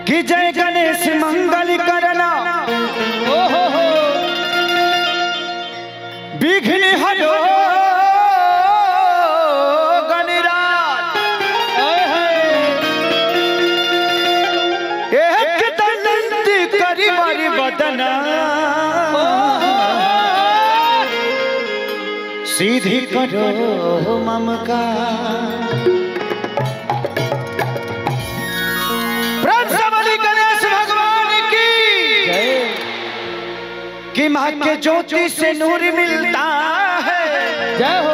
कि जय गणेश मंगल करना ओ हो हो विघ्न हरो गणराज ओए होए एक दंत करी मरि बदना सीधी करो ममका प्रभु गणेश भगवान की जय कि माँ के ज्योति से नूर मिलता है जय हो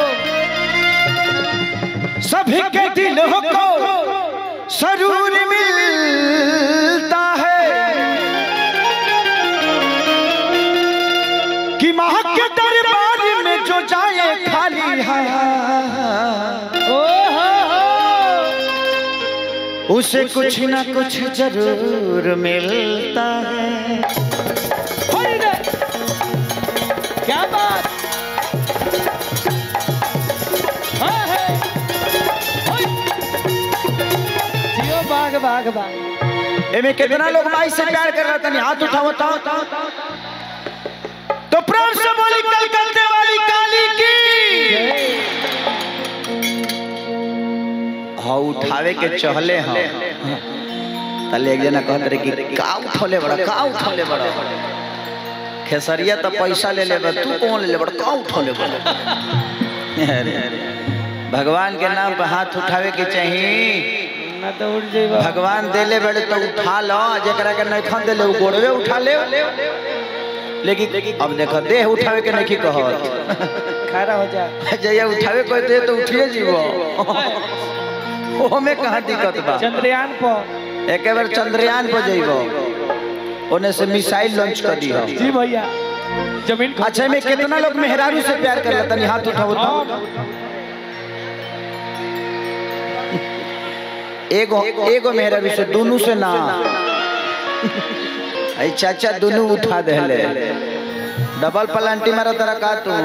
सभी के दिलों को सरूर मिलता है कि माँ के दरबार में जो जाए खाली हाथ ओ हो हो उसे कुछ ना कुछ जरूर मिलता है होई रे क्या बात हाँ है होई जियो बाग बाग बाग एमे कितना लोग माई से प्यार कर रहा था हाथ उठाओ तो तो प्रेम से बोली कलकत्ते वाली काली की हाँ उठावे के चहले हाँ तले एक जना कहत रहे कि का उठौले बड़ा का उठौले बड़ा खेसरिया तो पैसा ले ले तू कौन ले ले बड़ा का उठौले बड़ा अरे भगवान के नाम पे हाथ उठावे के चाहिए ना तो उठ जाइबा भगवान देले बड़े तो उठा लो जेकरा के नहीं खन देले उ गोड़वे उठा ले लेकिन अब देखो देह उठावे के नहीं कहत खड़ा हो जा जैया उठावे कोई दे तो उठिए जीवो ओमे कहाँ दिक्कत बा चंद्रयान पर एक बार चंद्रयान पर जइबो ओने से मिसाइल लॉन्च कर दी जी भैया जमीन खो- अच्छा में कितना लोग मेहरारू से प्यार कर लेता नहीं हाथ उठाओ तो एगो एगो मेहरारू से दोनों से ना आई चाचा दोनों उठा देले डबल पलांटी मारा तरह का तू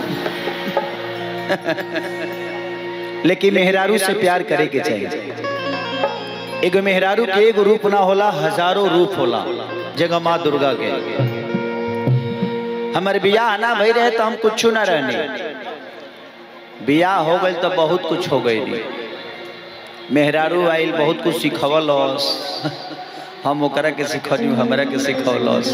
लेकिन मेहरारू से प्यार करे के चाहिए एगो मेहरारू के एगो रूप ना होला हजारों रूप होला जगह माँ दुर्गा के हमारे बियाह ना भई रहे तो हम कुछ ना रहने बियाह हो गई तो बहुत कुछ हो गई मेहरारू आइल बहुत कुछ सिखवलस हम ओकरा के सिखनी हमरा के सिखवलस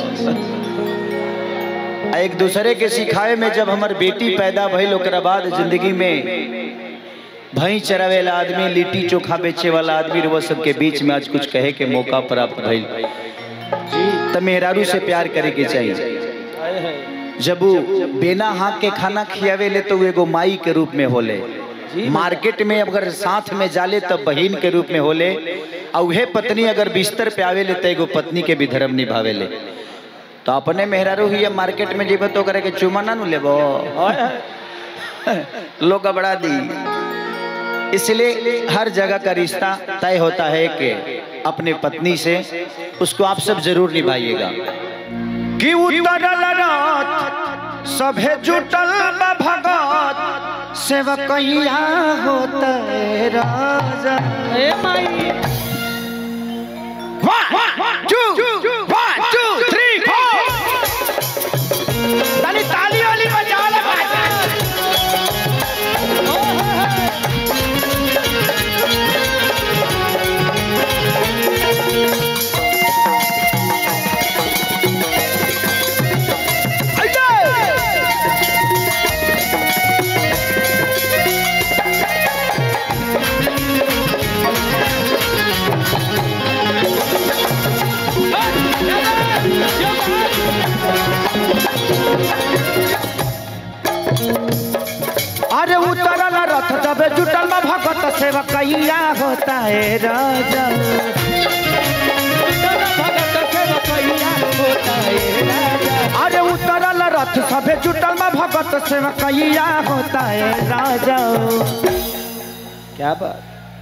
आ एक दूसरे के सिखावे में जब हमार बेटी पैदा भइल ओकरा बाद जिंदगी में भई चरावे वाला आदमी लिट्टी चोखा बेचे वाला आदमी वो सबके बीच में आज कुछ कहे के मौका प्राप्त भइल तो मेहरारू से प्यार करे के चाहिए आए है जब वो बिना हाथ के खाना खियावे ले तो वो एगो माई के रूप में होले मार्केट में अगर साथ में जाले तब बहन के रूप में होले और उहे पत्नी अगर बिस्तर पे आवे ले तो एगो पत्नी के भी धर्म निभावे ले तो अपने मेहरारू ही मार्केट में जीबो तो करे के चुमा ना नु लेबो आए है लोग घबरा दी इसलिए हर जगह का रिश्ता तय होता है कि अपने पत्नी से उसको आप सब जरूर निभाइएगा कि उतरल रात सभे जुटल बा भगत सेवकैया होता है राजा ए माई One, two, one, two, three, four. ताली ताली वाली बजा ले भाई। अरे उतरल रथ जब जुटल में भगत सेवकैया होता है राजा भगत के बकैया होता है राजा अरे उतरल रथ सभे जुटल में भगत सेवकैया होता है राजा क्या बात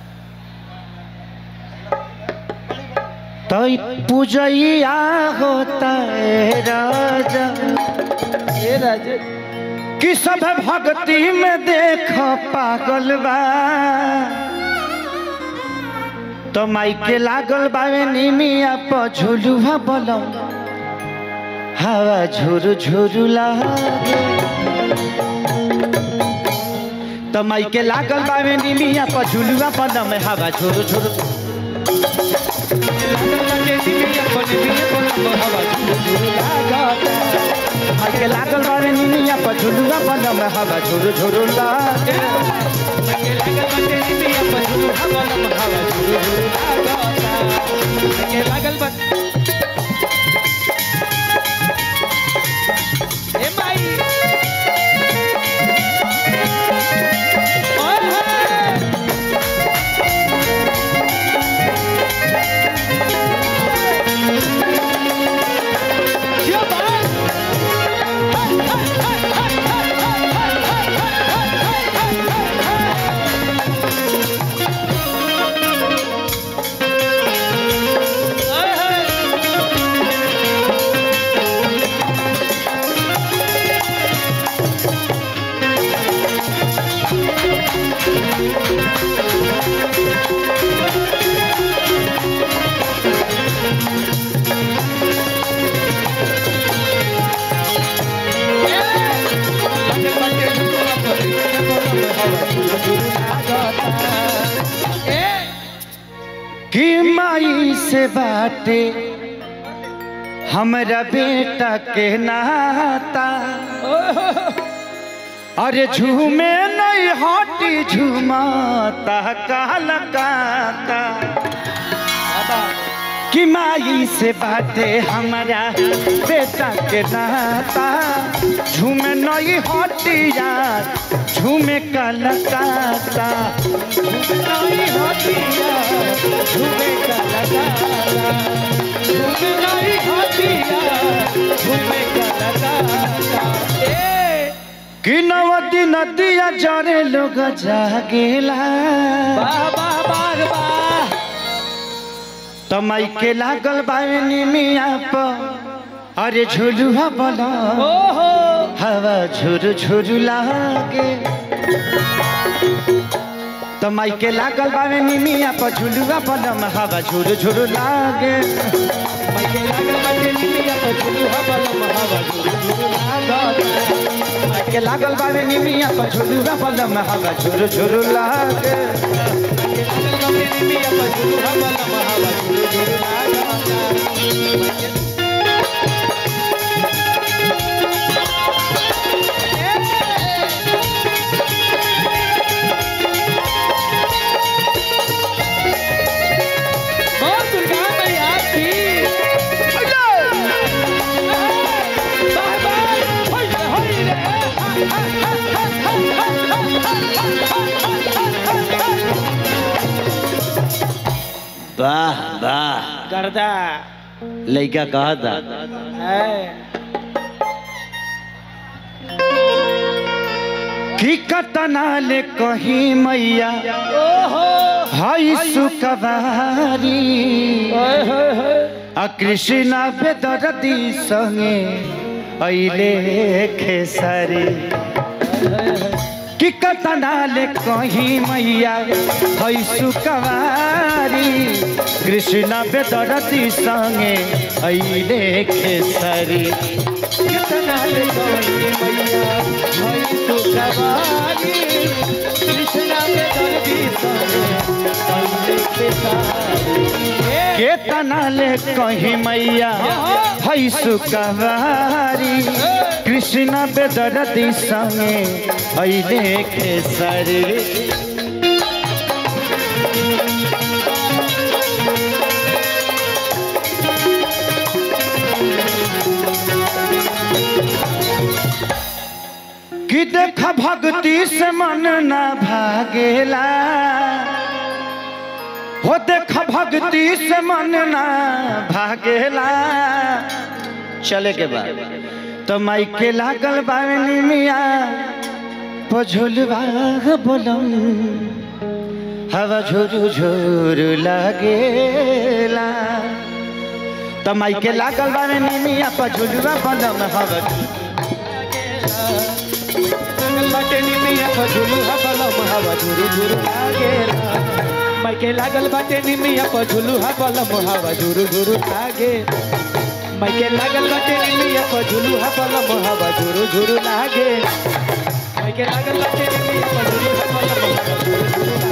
तो पूजैया होता है राजा ए राजा कि सब भक्ति में देख पागल बा तो माइके लागल बावे निमिया प झुलुहा बलम हवा झुरु झुरु लागे तो माइके लागल बावे निमिया प झुलुहा बलम हवा झुरु झुरु माइके लागल बावे निमिया प झुलुहा बलम हवा झुरु झुरु लागे लागल बा ए माई ओए होए क्या बात ओए होए कि माई से बाटे हमरा बेटा के नाता अरे झूमे नहीं हटी झूमाता काला काता कि माई से बाटे हमारा बेटा के नाता झूमे नहीं हटी यार झूमे काला काता नहीं होती यार झूमे का लगाता झूमे नहीं होती यार झूमे का लगाता ए कि नवती नदिया जरे लोग जागेला वाह वाह वाह वाह तमाई के लागल बानी मिया प अरे झुलुआ बला ओहो हवा झुरु झुरु लागे तमाई के लागल बानी मिया प झुलुआ बलम हवा झुरु झुरु लागे मैके लागल बाटे निमिया पे झुलुहा बलम हवा झुलु झुलु लागता माई के लागल बानी मिया प झुलुआ बलम हवा झुरु झुरु लागे मैके लागल बाटे निमिया पे झुलुहा बलम हवा झुलु झुलु लागता बहुत दुर्गा मैया की बाय बाय होय होय रे वाह वाह गर्दा लइका कहा था है कि कतना ले कहीं मैया ओहो हई सुकवारी ओए होय होय आ कृष्णा बेदरदी संगे अइले खेसारी कि कतना ले कहीं मैया हई सुकवारी कृष्णा बेदरदी संगे अइले खेसारी कितना ले गई मैया होय तू सवारी कृष्णा के दर्दी संगे संगे के सारी केतना ले कहीं मैया हई सुकवारी कृष्ण बेदरदी संगे अइले खेसरी कि देख भक्ति से मन न भागेला हो देख भक्ति से मन ना भागेला चले के बाद तो माई के लागल बावनी मिया पझुलवा बोलम हवा झुरु झुरु लागेला तो माई के लागल बावनी मिया पझुलवा बोलम हवा लागल बाटे निमिया पर झुलुहा बलम हवा झुरु झुरु लागेला माइके लागल बाटे निमिया पर झुलुहा बलम हवा झुरु झुरु लागे माइके लागल बाटे निमिया पर झुलुहा बलम हवा झुरु झुरु लागे माइके लागल बाटे निमिया पर झुलुहा बलम हवा झुरु झुरु लागे